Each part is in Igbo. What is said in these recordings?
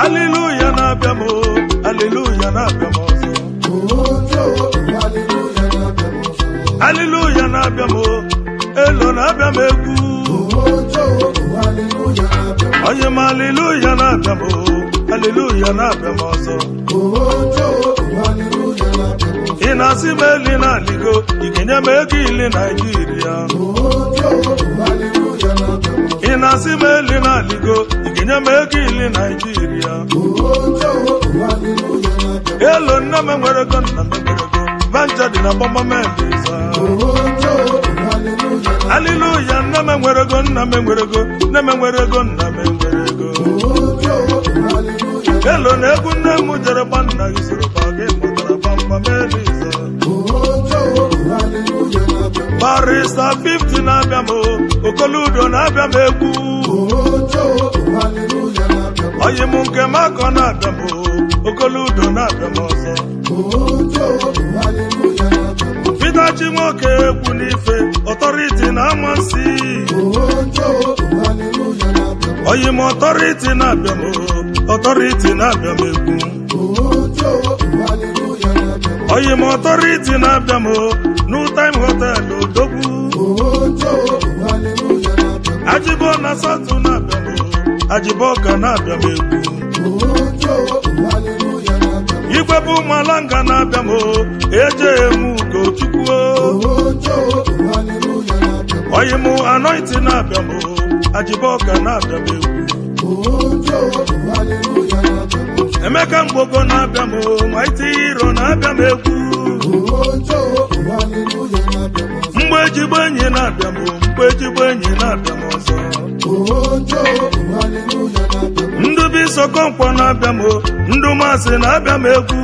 aliluya na-abịa m o, aliluya na-abịa m ọzọ aliluya na-abịa m o, elo na-abịa m egwu onye m aliluya na-abịa m o, aliluya na-abịa m ọzọ ị na-asị m eli na-aligo ị ga-enye m ego ili naijiria ị na-asị m eli na-aligo ị ga-enye m ego ili naijiria elo nne m enwere ego nna m enwere ego vanja dị na gbamameliza aliluya nne m enwere ego nna m enwere ego nne m enwere ego nna m enwere ego elo na egwu nne m jere gba nna gị soro ba gị mụtara gbamgbam eliza barista 50 na-abịa m o, okoludo na-abịa m egwu oyi m nke m akọ na-abịa m o, okoludo na-abịa m ọzọ Peter Chinwoke egwu n'ife ọtọriti na amansi oyi m ọtọriti na-abịa m o, ọtọriti na-abịa m egwu oyi m ọtọriti na-abịa m o, new time hotel odogwu ajibo na satu na-abịa m o, ajibo ka na-abịa m egwu igwe bụ ụmụalanga na-abịa m o, eje emu ugochukwu oyi m anointi na-abịa m o, ajibo ka na-abịa m egwu emeka mgbogo na-abịa m o, maiti hiro na-abịa m egwu mgbe ejigbo enyi na-abịa m o, mgbe ejigbo enyi na-abịa m ọzọ ndubi sokonkwọ na-abịa m o, ndu masị na-abịa m egwu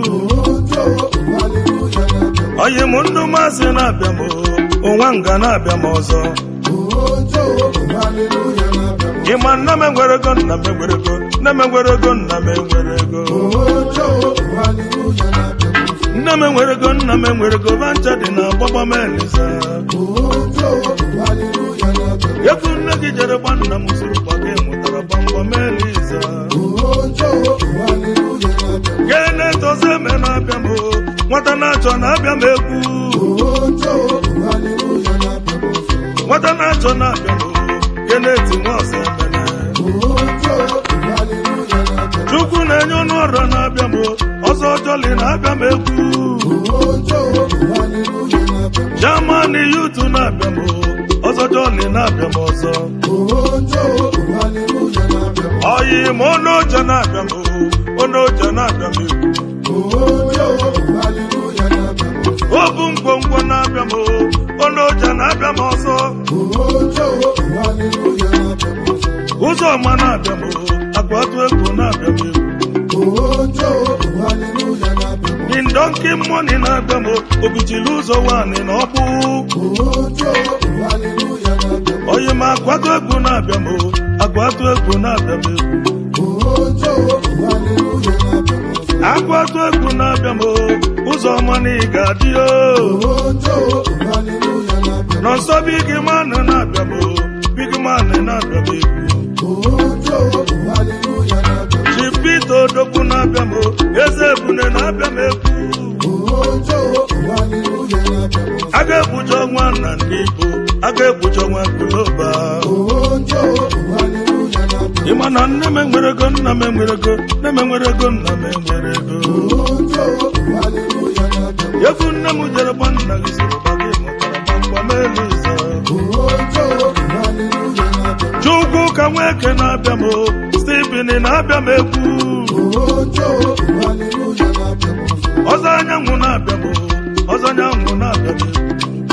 oyi m ndu masị na-abịa m o, ụnwa nga na-abịa m ọzọ ịma nna m enwere ego nna m enwere ego nne m enwere ego nna m enwere ego nne m enwere ego nna m enwere ego vancha dị na gbagba m eliza ekwu nne gị jere gba nna m soro gba gị mụtara gbamgbam eliza gene tozi eme na-abịa m o, nwata na-achọ na-abịa m egwu nwata na-achọ na-abịa m o, geneti nwaọzọ emene chukwu na-enye ọnụ ọrụ na-abịa m o, ọzọ jọli na-abịa m egwu jamani yutu na-abịa m o, ọzọ jọli na-abịa m ọzọ oyi m onoja na-abịa m o, onoja na-abịa m egwu obu ngwongwo na-abịa m o, onoja na-abịa m ọzọ ụzọ ọma na-abịa m o, akwatu egwu na-abịa m egwu Ndọnki mmọnị na-abịa m o, obichiri ụzọ nwanyị na ọkpụ oyi m akwatu egwu na-abịa m o, akwatu egwu na-abịa m egwu akwatu egwu na-abịa m o, ụzọ ọma na ị ga-adị o nọnsọ big man na-abịa m o, big man na-abịa m egwu chipito odogwu na-abịa m o, eze ebune na-abịa m egwu a ga-egbucha ọnwa na ndị Igbo a ga-egbucha ọnwa guloba ịma na nne m enwere ego nna m enwere ego nne m enwere ego nna m enwere ego efu nne m jere gba nna gị soro gba gị mụtara gbamgbam eliza chukwu ka nweke na-abịa m o, Stephen na-abịa m egwu ọzọ anyanwụ na-abịa m o, ọzọ anyanwụ na-abịa m egwu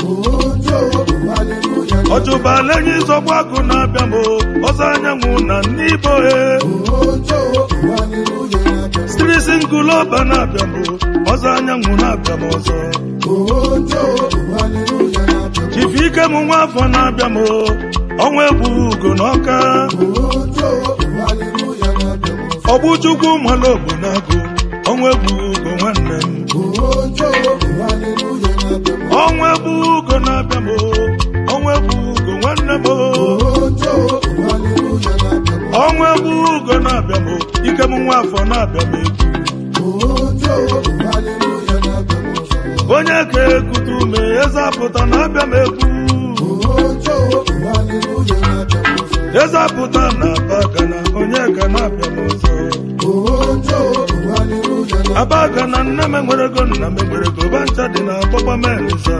ọjụbala enyi zọgbu agụ na-abịa m o, ọzọ anyanwụ na ndị Igbo e strisi ngụlọba na-abịa m o, ọzọ anyanwụ na-abịa m ọzọ chifu ike m nwa afọ na-abịa m o, ọnwa egbughị ugo n'ọka ọgbụchukwu mmalụ ogbu na-agụ ọnwa egbughị ugo nwanne m ọnwa egbughị ugo na-abịa m o, ọnwa egbughị ugo nwanne m o. ọnwa egbughị ugo na-abịa m o, ike m nwa onye ka ekute ume eze apụta na abịa m ekwu eze apụta na abagana onye ka na-abịa m ọzọ abagana nne m enwerego nna m enwerego bancha dị na agbagba melisa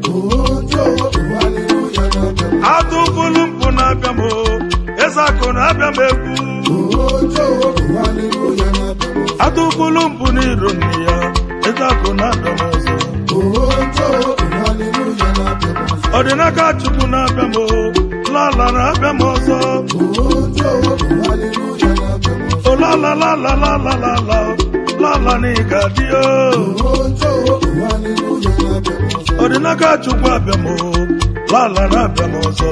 atụfulu mpụ na-abịa m o, eze akụ na-abịa m ekwu atụfulu mpụ n'iro nne ya eze akụ na-abịa m ọzọ ọdịnaka chukwu na-abịa m o, lala na-abịa m ọzọ olala lala lala lala lala n'ịga dị o ọdịnaka chukwu abịa m o, lala na-abịa m ọzọ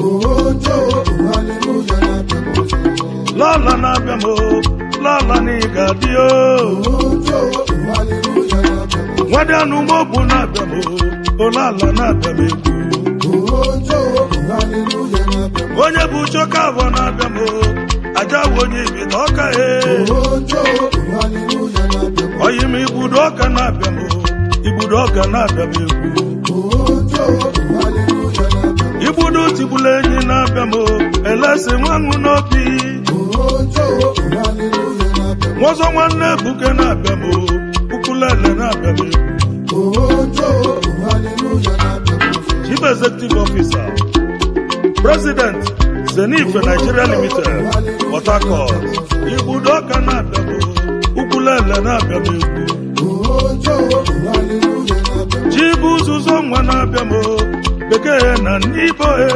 lala na-abịa m o, lala n'ịga dị o nwadịanụ mobu na-abịa m o, olala na-abịa m egwu onye bụ choka abụọ na-abịa m o, aja bụ onye ibita ọka e oyi m igbudo ọka na-abịa m o, igbudo ọka na-abịa m egwu igbudo tigbula enyi na-abịa m o, elesi nwanwụ n'obi nwọzọ nwanne ebuke na-abịa m o, ukwulele na-abịa m egwu chief executive officer president zenith nigeria limited port harcourt igbudo ọka na-abịa m o, ukwulele na-abịa m egwu chibu ụzụzọ nwa na-abịa m o, bekee na ndị ibo e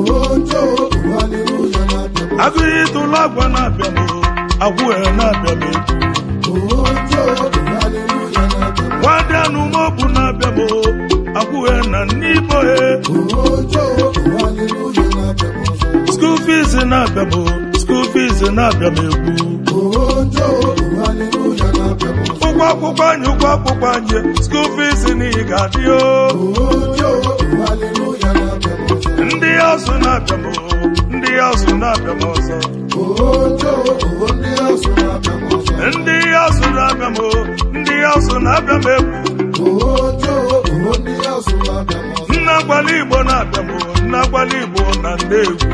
agụghị ịtụlụ agwa na-abịa m o, agwụhe na-abịa m egwu nwadịanụ mobu na-abịa m o, agwụhe na ndị ibo e school fees na-abịa m o, school fees na-abịa m egwu ụgwọ akwụkwọ anyị ụgwọ akwụkwọ anyị school fees n'ihi ga-adị o ndị ọzụ na-abịa m o, ndị ọzụ na-abịa m ọzọ ndị ọzụ na-abịa m o, ndị ọzụ na-abịa m egwu nna gwala igbo na-abịa m o, nna gwala igbo na ndegwu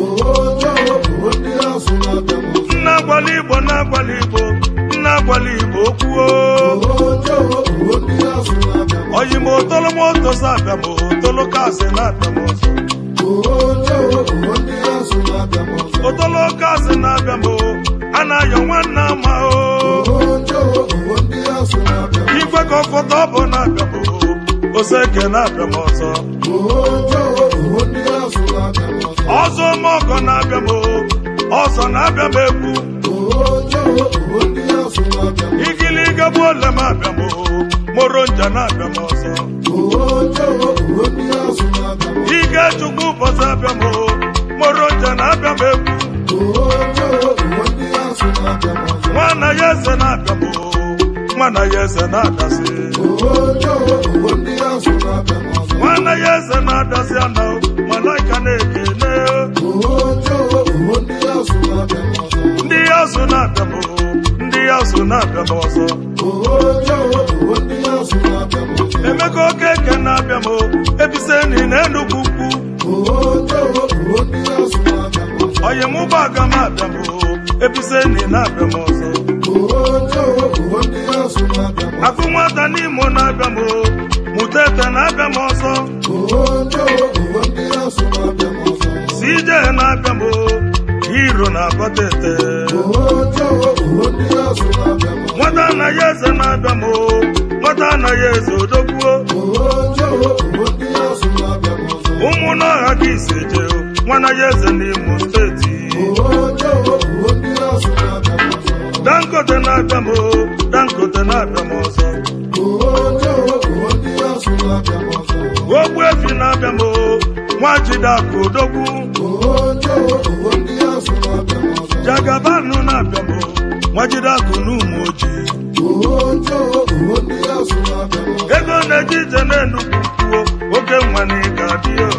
nna gwala igbo na-agwala igbo nna gwala igbo okwuo oyi m otolo m otosi abịa m o, otolo kasị na-abịa m ọzọ otolo kasị na-abịa m o, a na-ayọ nwanne ama o igwe ka ọfọta ọ bụ na-abịa m o, oseke na-abịa m ọzọ ọzọ mọgọ na-abịa m o, ọzọ na-abịa m egwu igiliga bụ ole m abịa m o, moro nja na-abịa m ọzọ ike chukwu ụbọchị abịa m o, moro nja na-abịa m egwu nwana ya eze na-abịa m o, nwana ya eze na-adasị nwana ya eze na-adasị ana o, malaika na-ekene ndị azụ na-abịa m o, ndị azụ na-abịa m ọzọ emeka okeke na-abịa m o, ebiseni na enugwu ukwu oyi m ụgbọaga m abịa m o, ebiseni na-abịa m ọzọ akụ nwata n'imo na-abịa m o, mụta ete na-abịa m ọzọ cj na-abịa m o, hiro na-abọta ete nwata anaghị eze na-abịa m o, nwata anaghị eze odogwuo ụmụ n'ọha ka isi je nwanaghị eze n'imo steeti dangote na-abịa m o, dangote na-abịa m ọzọ ogbu efi na-abịa m o, nwajidakụ odogwu jagabanụ na-abịa m o, nwajidakụ n'ụmụ ojii ego na-eje ije na-enugwu kwuo oge nwa na ịga adị o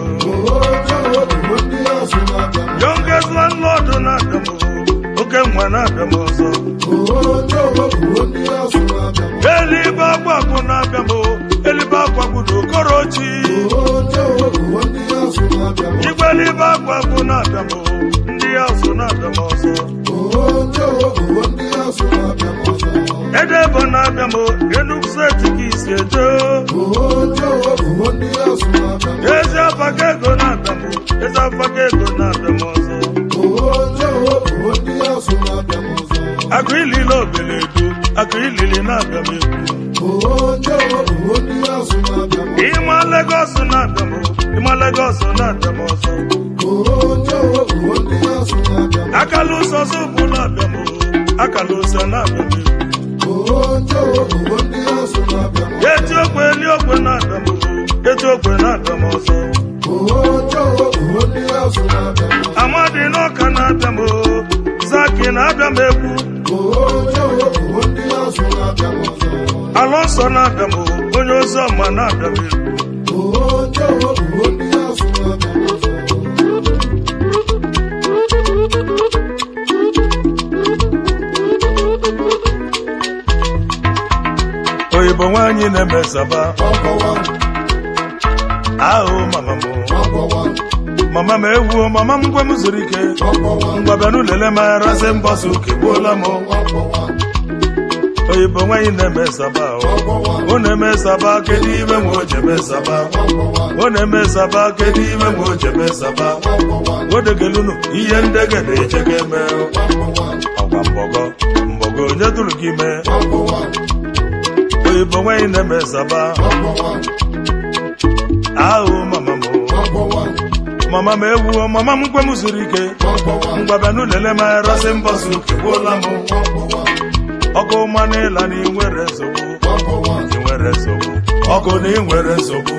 youngest landlord na-abịa m o, oge nwa na-abịa m ọzọ eluigwe agba agwa agwụ na-abịa m elibe agwa gwudo okorochi igwe elibe agwa agwụ na-abịa m ndị ya so na-abịa m ọzọ edebo na-abịa m Enugu steeti ka isi eje ezi afaga ego na-abịa m ezi afaga ego na-abịa m ọzọ akụ ilile obeledu akụ ilili na-abịa m ekwu ịma Legọs na-abịa m ịma Legọs na-abịa m ọzọ akala ụsọ zụbụ na-abịa m akala ụsọ na-abịa m ekwu eti okwe eli okwe na-abịa m eti okwe na-abịa m ọzọ amadi n'ọka na-abịa m zaki na-abịa m ekwu alọnsọ na-abịa m onye ozi ọma na-abịa m ekwu oyibo nwaanyị na-eme saba ahụ mama m mama m ewuo mama m gwe m zuru ike ngwa bịa n'ụlele m arasị mbọsụ uke gbuola m oyibo nwaanyị na-eme saba ọ na-eme saba kedu ime nwe o jeme saba ọ na-eme saba kedu ime nwe o jeme saba odegelunu ihe ndege na-eche ga eme ọgwa mbọgọ mbọgọ onye dụrụ gị ime oyibo nwaanyị na-eme saba ahụ mama m mama m ewuo mama m gwe m zuru ike ngwabịa n'ụlele m arasị mbọsụ kegbuola m ọkụ mmanụ ịla na inwere nsogbu inwere nsogbu ọkụ na inwere nsogbu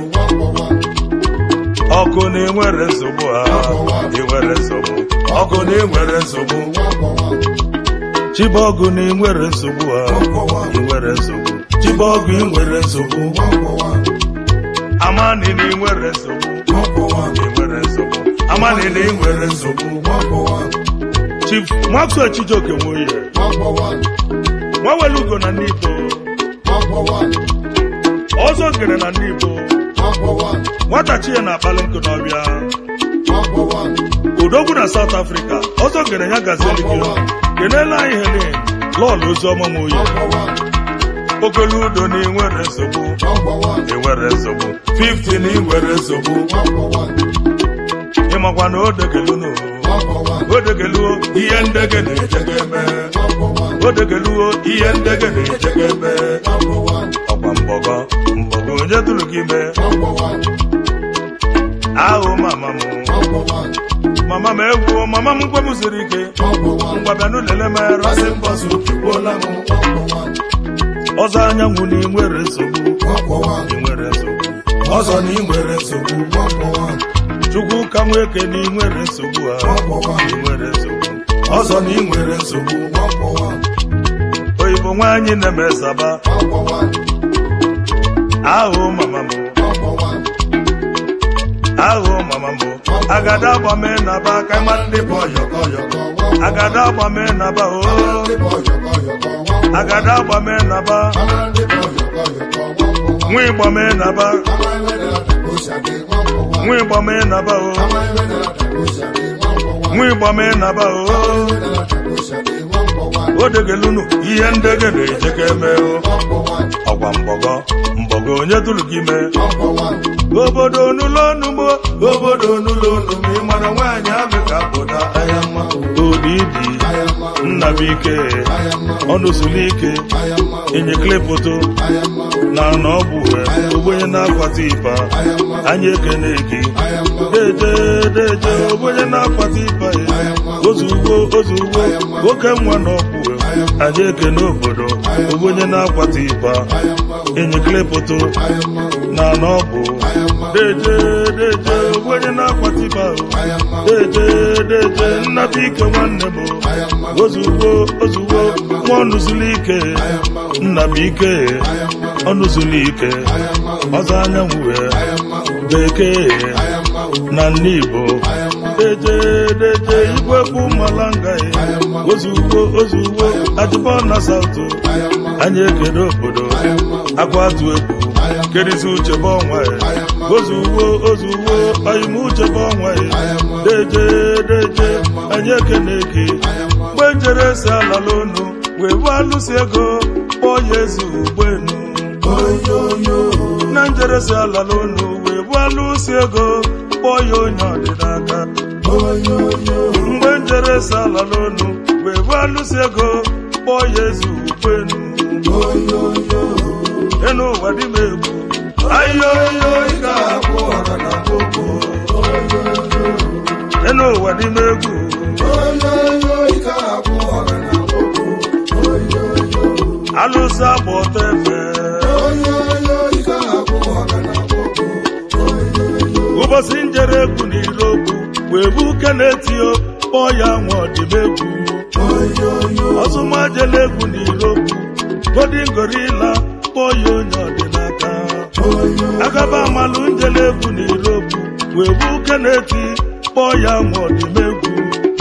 ọkụ na inwere nsogbu ha inwere nsogbu ọkụ na inwere nsogbu chibọgụ na inwere nsogbu ha inwere nsogbu chibọgụ inwere nsogbu amani na inwere nsogbu inwere nsogbu amani na inwere nsogbu chief maxwell chijioke nwoye nwawelu ugo na ndị igbo ọzọ ngere na ndị igbo nwata chie na-akpali nkụ n'ọbịa odogwu na south africa ọzọ ngere ya gazeli gị kenela anyị helen lọl oziọma m oyi okolu udo na inwere nsogbu inwere nsogbu 50 na inwere nsogbu ịmakwa na odegelunu odegeluo ihe ndege na-ejega eme odegeluo ihe ndege na-ejega eme ọkwa mbọgọ mbọgọ onye dụrụ gị ime ahụ mama m mama m egwuo mama m gwe m siri ike ngwabịa n'ụlele m rasị mbọsụ gbuola m ọzọ anyanwụ na inwere nsogbu inwere nsogbu ọzọ na inwere nsogbu chukwu ka nweke na inwere nsogbu ha inwere nsogbu ọzọ na inwere nsogbu oyibo nwaanyị na-eme saba ahụ mama m ahụ mama m agada agbame na ba ka ịma ndị bụ ọyọkọ agada agbame na ba o agada agbame na ba nwa ịgbame na ba nwa ịgbame na ba o nwa ịgbame na ba o odegelunu ihe ndege na-ejeka eme o ọgwa mbọgọ mbọgọ onye dụrụ gị ime obodo n'ụlọ onugbo obodo n'ụlọ onugbo ịmara nwaanyị ahụ ka pụta anya mma odidi nnabike ọnụzulike enyeklepoto na n'ọgwụ ogbenye na-akwata ịba anyị ekene gị deje deje ogbenye na-akwata ịba ozugbo ozugbo nwoke nwa n'ọgwụ anyị ekene obodo ogbenye na-akwata ịba enyeklepoto na n'ọgwụ deje deje ogbenye na-akwata ịba deje deje nnabike nwanne m ozugbo ozugbo nwa ọnụzulike nna m ike ọnụzulike ọzọ anyanwụ bekee na ndị Igbo deje deje igwe bụ malanga ozugbo ozugbo ajụbọ na saụtụ anyị ekele obodo agwatu egwu kerizi uche bụ ọnwa ya ozuwo ozuwo oyim uche bụ ọnwa ya deje deje anyị ekene eke mgbe njere si alala unu wee bụ alụsi ego kpọọ ya eze ugbenu na njere si alala unu wee bụ alụsi ego kpọọ ya onye ọdịnaka mgbe njere si alala unu wee bụ alụsi ego kpọọ ya eze ugbenu enu ụwa dị m egwu ayoyo ike abụ ọra na gbogbo enu ụwa dị m egwu alụsị agba ọtọ efe ụbọchị njere egwu na ire okwu wee bụ kenetio kpọọ ya nwa ọdịmegwu ọzụmajele egwu na ire okwu godin gorila kpọọ ya onye ọdịnaka agaba amalụ njele egwu na ire okwu wee bụ keneti kpọọ ya nwa ọdịmegwu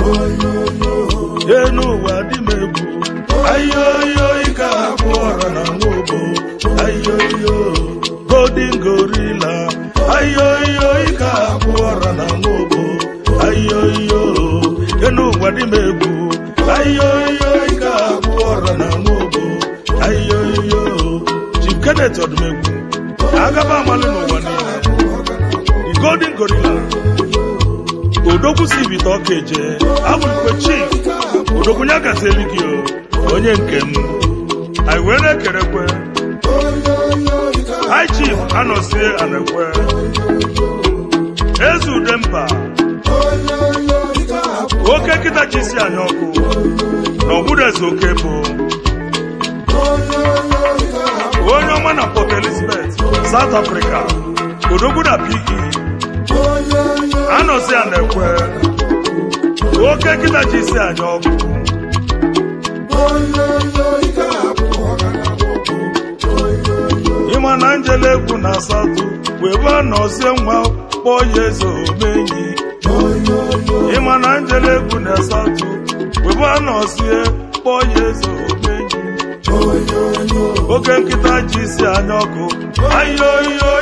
enu ụwa dịmegwu ayoyo ike abụ ọra na nwobo ayoyo godin gorila ayoyo ike abụ ọra na nwobo ayoyo enu ụwa dịmegwu ayoyo ike abụ ọra na nwobo ayoyo chief kenneth ọdụmegwu agaba amalị n'ụwa niile the golden gorilla odogwu si bite ọka eje abụlikwe chief odogwu ya gazeli gị o onye nke m anyị wee na-ekerekwe high chief anọsie anekwe eze ude mba oke nkịta ji si anya ọkụ na ọbụrụ eze oke bụ onye ọma na port elizabeth south africa odogwu na pe anọzi a na-ekwe oke nkịta ji isi anya ọkụ ịma na njele egwu na asatọ wee bụ anọzie nwa kpọọ ya eze omenyi ịma na njele egwu na asatọ wee bụ anọzie kpọọ ya eze omenyi oke nkịta ji isi anya ọkụ ayoyo